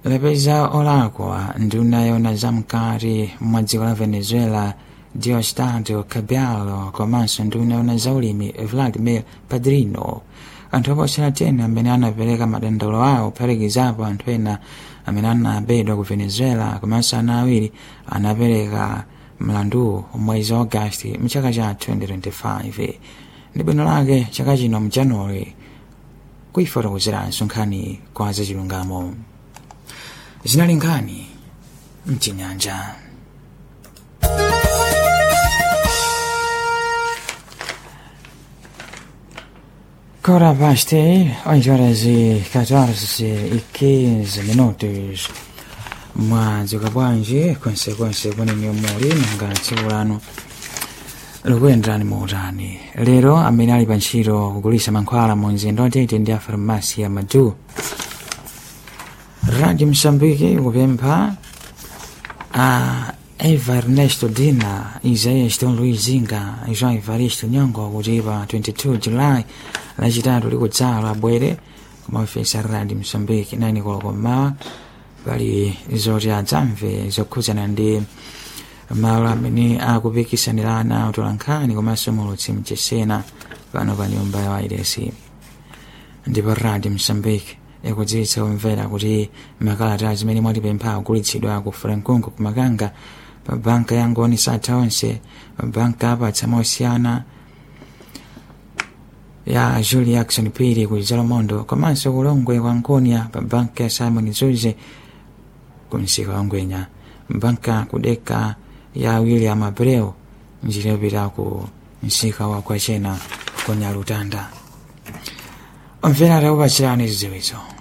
lapeza olakwa nduna yona zamkati mwa dziko la venezuela diosdado cabello komanso nduna yona zaulimi vladimir padrino anthu oposera tena amene anapereka madandaulo awo kuphatikizapo anthu ena amene anabedwa ku venezuela komanso ana awiri anapereka mlandu mwezi wa agasti mchaka cha 2025 ndi bwino lake chaka chino mjanuwari kuifotokozeranso nkhani kwa zachilungamo zinali nkhani mchinyanja Ora basti, oggi ora si 14 e 15 minuti. mwadzuka bwanji konsekonse kuneni muli nanga tsiku lanu likuyenderani muutani lero amene ali pa ntchito kugulitsa mankhwala mu mzinda watete ndi a farmasi ya madu radio msambiki kupempha a eva ernesto dina isaias don luis zinga jean evaristo nyongo kuti pa 22 julayi lachitatu likudzalo abwere kumaofesi a radio msambiki 9 koloko mmawa pali zoti adzamve zokhudzana ndi malo amene akupikisanirana utolankhani komanso mulutsi mchesena pano pa nyumba ya wairesi ndipo radio msambiki ikudziwitsa kumvera kuti makalata zimene mwatipempha kugulitsidwa ku frankungu kumakanga pa banka ya ngoni satha onse pa banka apatsa mosiyana ya julie action piri ku zalomondo komanso kulongwe kwa nkonia pa banka ya simon zuze kumsika wa ngwenya banka kudeka ya william abreu njira yopita ku msika wa kwachena konya lutanda omvera takupatsirani zidziwitso